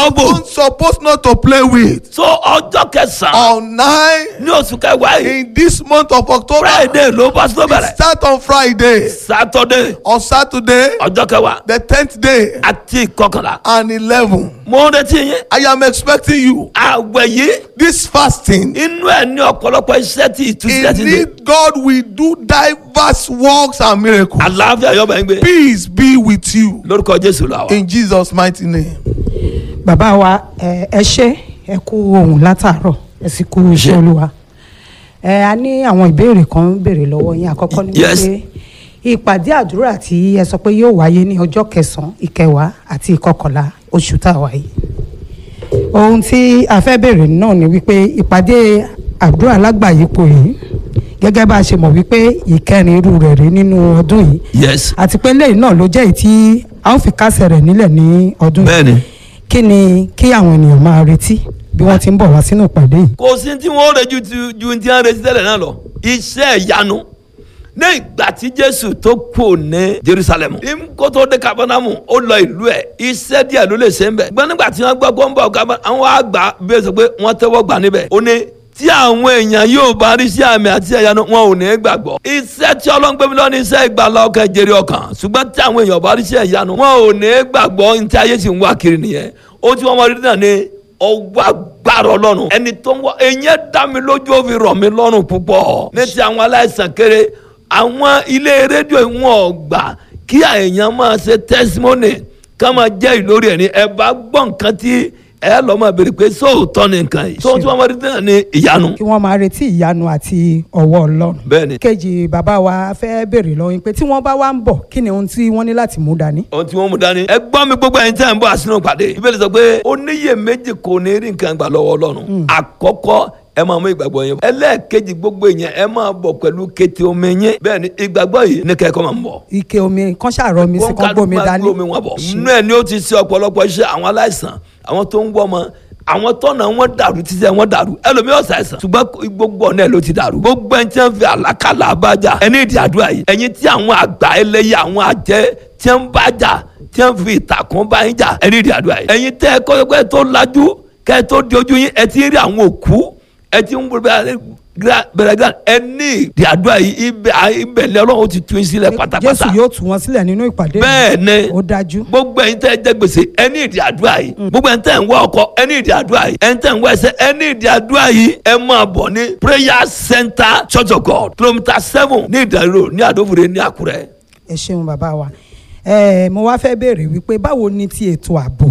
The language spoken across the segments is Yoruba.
bò Don't suppose not to play with. so ọjọ́ kẹsàn-án On nine ní oṣù kẹwàá yìí in this month of October, friday ló bá tó it bẹ̀rẹ̀ start on Friday, saturday on Saturday, ọjọ́ kẹwàá the tenth day, àti ìkọkànlá and eleven. mo ń retí yín I am expecting you. àwẹ̀ yìí This fasting, inú ẹ̀ ní ọ̀pọ̀lọpọ̀ iṣẹ́ tí ìtúsílẹ̀ ti dé indeed, God will do diverse works and miracles. àlàáfíà yọ̀bẹ̀ ń gbé Peace be with you lórúkọ jésù làwà. in Jesus' mighty name. bàbá wa ẹ ẹ ṣé ẹ kú ohun látàárọ̀ ẹ sì kú iṣẹ́ Ṣé. olúwa ẹ a ní àwọn ìbéèrè kan ń béèrè lọ́wọ́ yín àkọ́kọ́ ni Yes. wípé ìpàdé àdúrà tí ẹ sọ pé yóò wáyé ní ọjọ́ kẹsànán ìkẹwàá àti ìkọkànlá oṣù tá a wà yìí ohun tí a fẹ́ béèrè náà ni wípé ìpàdé àdúrà lágbàáyípo yìí gẹ́gẹ́ bá a ṣe mọ̀ wípé ìkẹrin irú rẹ̀ rí nínú ọdún yìí yes àti pé lẹ́yìn náà ló jẹ́ èyí tí a ó fi kásẹ̀ rẹ̀ nílẹ̀ ní ọdún yìí bẹ́ẹ̀ni. kí ni kí àwọn ènìyàn máa retí bí wọ́n ti ń bọ̀ wá sínú ìpàdé yìí. kò sí tí wọ́n rẹ̀ ju ti- ju ti ń retí tẹ́lẹ̀ náà lọ iṣẹ́ ìyanu ní ìgbà tí jésù tó kù ní jerusalem ní kó tó dé kabanamu ó lọ ìlú ẹ̀ iṣẹ́ díẹ̀ ló lè ṣe ń bẹ̀ gbọ́n nígbà tí wọ́n gbọ́ kó ń bọ̀ kaba àwọn àgbà bí ó sọ pé wọ́n tẹ́wọ́ gbà níbẹ̀ ó ní tí àwọn èèyàn yóò bá rí sí àmì àti ìyanu wọn ò ní gbàgbọ́ iṣẹ́ tí ọlọ́run gbé mi lọ ní iṣẹ́ ìgbàlá ọkàn jèrè ọkàn ṣùgbọ́n tí àwọn èèyàn bá rí sí ìyanu wọn ò ní gbàgbọ́ ní tí ayé sì ń wá kiri nìyẹn ó tí wọ́n mọ rí náà ní ọwọ́ agbára ọlọ́run ẹni tó ń wọ ẹ̀yẹ́ dá mi lójú ó fi rọ̀ mí lọ́rùn púpọ̀ ní ti àwọn aláìsàn kéré àwọn ilé rédíò wọn ò gbà kí èèyàn máa ṣe testimony ká máa jẹ́ ìlórí ẹ̀ ní ẹ bá gbọ́ nǹkan tí ẹ lọ́ máa béèrè pé sóòótọ́ ni nǹkan yìí sóòótọ́ wọn máa rí náà ní ìyanu kí wọ́n máa retí ìyanu àti ọwọ́ ọlọ́run. bẹ́ẹ̀ ni kejì bàbá wa fẹ́ béèrè lọ́wọ́ yín pé tí wọ́n bá wá ń bọ̀ kí ni ohun tí wọ́n ní láti mú dání. ohun tí wọ́n mú dání. ẹ gbọ́ mi gbogbo ẹ̀yin tí a ń bọ̀ àsínú pàdé. ìbéèrè sọ pé oníyè méjì kò ní rí nǹkan gbà lọ́wọ́ ọlọ́run. àkọ́kọ́ ẹ máa mú ìgbàgbọ́ yẹn. ẹlẹ́ẹ̀kejì gbogbo yẹn ẹ máa bọ̀ pẹ̀lú kété omi yẹn. bẹ́ẹ̀ ni ìgbàgbọ́ yìí ní kẹ́kọ̀ọ́ máa ń bọ̀. ike omi kan ṣàrọ̀ mi sí kan gbómi dání. gbómi wọn bọ̀. inú ẹ̀ ni ó ti ṣe ọ̀pọ̀lọpọ̀ iṣẹ́ àwọn aláìsàn àwọn tó ń wọ́ ọmọ àwọn tọ́nà wọn dàrú títí wọn dàrú ẹlòmíràn ṣàìsàn ṣùgbọ́n gbogbo ọ̀nà ẹ̀ ló ti dàrú gbogbo ẹni tí wọ́n fi àlákàlà abájà ẹni ìdí àdúrà yìí ẹ̀yin tí àwọn àgbà ẹlẹ́yà àwọn àjẹ́ tí wọ́n bá jà tí wọ́n fi ìtàkùn bá yín jà ẹni ìdí àdúrà yìí ẹ̀yin tẹ́ ẹ kọ́ pé tó lajú kẹ́ ẹ tó di ojú yín ẹ ti rí àwọn òkú ẹ ti ń bẹ̀rẹ̀ gíga ẹ ní ìdí àdúrà yìí ibẹ̀ ibẹ̀ lọ́wọ́ ti tún yín sílẹ̀ pátápátá jésù yóò tú wọn sílẹ̀ nínú ìpàdé yìí. bẹ́ẹ̀ ni ó dájú. gbogbo ẹ̀yin tẹ́ ẹ jẹ gbèsè ẹ ní ìdí àdúrà yìí gbogbo ẹ̀yin tẹ́ ẹ ń wá ọkọ ẹ ní ìdí àdúrà yìí ẹ̀yin tẹ́ ẹ ń wá ẹsẹ̀ ẹ ní ìdí àdúrà yìí ẹ máa bọ̀ ní prayer center church of god kilometre seven ní ìdàrú ní àdófòrè ní àkúrẹ́. ẹ ṣeun bàbá wa ẹ mo wá fẹ́ béèrè wípé báwo ni ti ètò ààbò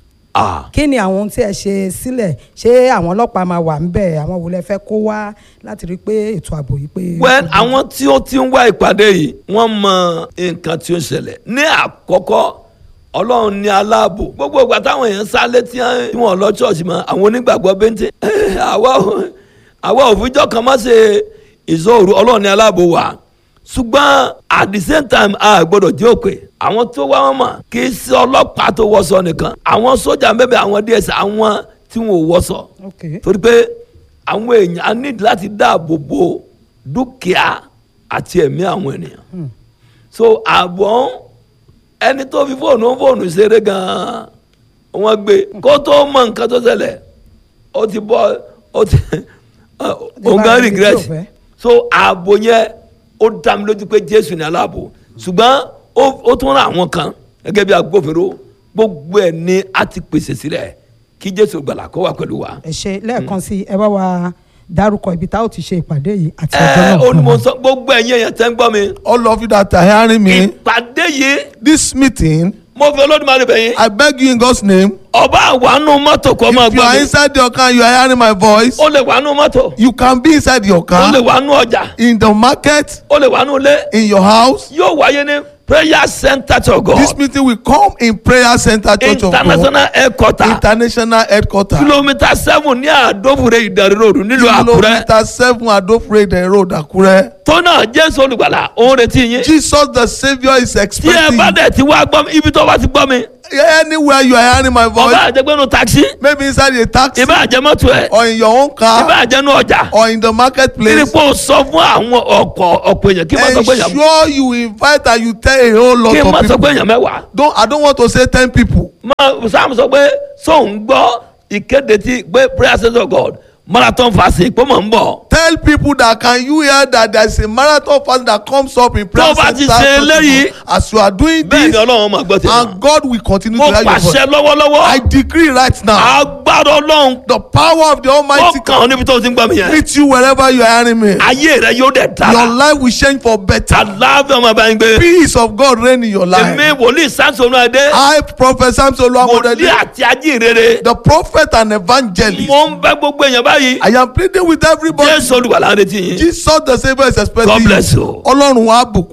Ah, kí ni àwọn ohun tí ẹ ṣe sílẹ̀ ṣé àwọn ọlọ́pàá máa wà ń bẹ̀ àwọn wo lẹ fẹ́ kó wá láti rí i pé ètò ààbò yìí pé. well àwọn tí ó ti ń wá ìpàdé yìí wọ́n mọ nǹkan tí ó ń ṣẹlẹ̀ ní àkọ́kọ́ ọlọ́run ní aláàbò gbogbo ìgbà táwọn èèyàn sálé tí wọ́n lọ ṣọ́ọ̀ṣì mọ́ àwọn onígbàgbọ́ bẹ́ńtẹ́ àwa ò- àwa òfijọ́ kan má ṣe ìṣòro ọlọ́run ní aláàbò wa ṣùgbọ́n at the same time a gbọ́dọ̀ jẹ́ òpè àwọn tó wá wọn mọ̀ kì í ṣe ọlọ́pàá tó wọṣọ nìkan àwọn sójà mẹ́bẹ̀ àwọn ds àwọn tí wọn ò wọṣọ ok torí pé àwọn èèyàn á ní láti dáàbò bo dúkìá àti ẹ̀mí àwọn ènìyàn so àbọ̀ ẹni tó fi fóònù fóònù ṣeré gan-an wọ́n gbé kó tó mọ nǹkan tó ṣẹlẹ̀ ó ti bọ́ ó ti òun gan ibi tí ò regret fẹ́. so ààbò yẹn ó dá mi lójú pé jésù ní aláàbò ṣùgbọ́n ó ó tún rán àwọn kan gẹ́gẹ́ bí agbófinró gbogbo ẹ̀ ni a ti pèsè sílẹ̀ kí jésù gbàlà kó wà pẹ̀lú wa. ẹ ṣe lẹ́ẹ̀kan sí ẹ bá wa dárúkọ ibi tá ò ti ṣe ìpàdé yìí àti ọjọ́ ẹ náà. ó ní mo fún wa. sọ gbogbo ẹ̀yin èèyàn tẹ́ ń gbọ́ mi. All of you that are hearing me, ìpàdé yìí this meeting, mo fi olódùmarè bẹ̀ yín. I beg you in God's name, ọba àwánú mọ́tò kọ́ máa if you gbọ́ are mi. inside your car, you are hearing my voice, ó lè wánú mọ́tò. you can be inside your ó lè car, wánú ọjà. in the market, ó lè wánú ilé. in your house. yóò wáyé ní prayer center to This God. meeting will come in prayer center church of God, international headquarter. international headquarter, kilomita seven ní àdófure ìdarí ròdù nílùú àkúrẹ́. kilometer seven Adofrede Road, Akure. tó náà jésù olùgbàlà òun retí yín. Jesus the Saviour is tí ẹ expecting. bá dẹ̀ ti wá gbọ́ mi ibi tó bá ti gbọ́ mi anywhere you are hearing my ọba voice àjẹgbẹ́nu taxi maybe inside a taxi ibà àjẹmọ́tò ẹ̀ or in your own car ibà àjẹnu ọjà or in the marketplace kírípò sọ fún àwọn ọkọ̀ ọ̀pọ̀ èèyàn kí n má sọ pé èèyàn ensure you invite and you tell a whole lot kí n má of sọ pé people èèyàn mẹ́wàá don't i don't want to say ten people má sam sọ pé sóun gbọ́ ìkéde tí pé prayer center of God marathon fasting pé mò ń bọ̀ tell people that can you hear that there is a marathon fast that comes up in prayer Tó bá ti center ṣe tomorrow. eléyìí, as you are doing bẹ́ẹ̀ ni this ọlọ́run máa gbọ́ tèmi and God will continue mo to hear your voice pàṣẹ lọ́wọ́lọ́wọ́ i decree right now agbára ọlọ́run the power of the ó almighty kàn ọ́ níbi tó ti ń gbọ́ mi yẹn meet you wherever you are hearing me ayé rẹ yóò dẹ̀ your dára life will change for better aláàbẹ̀ ọmọ bá ń gbé peace of God reign in your life èmi wòlíì samson adé i prophet samson wòlíì olúwamọdé àti ajínrere the prophet and evangelist mo ń bẹ gbogbo èèyàn báyìí i am pleading with everybody jésù olùwàlà ń retí yín jesus the saviour is expecting God you bless you. ọlọ́run á bùkún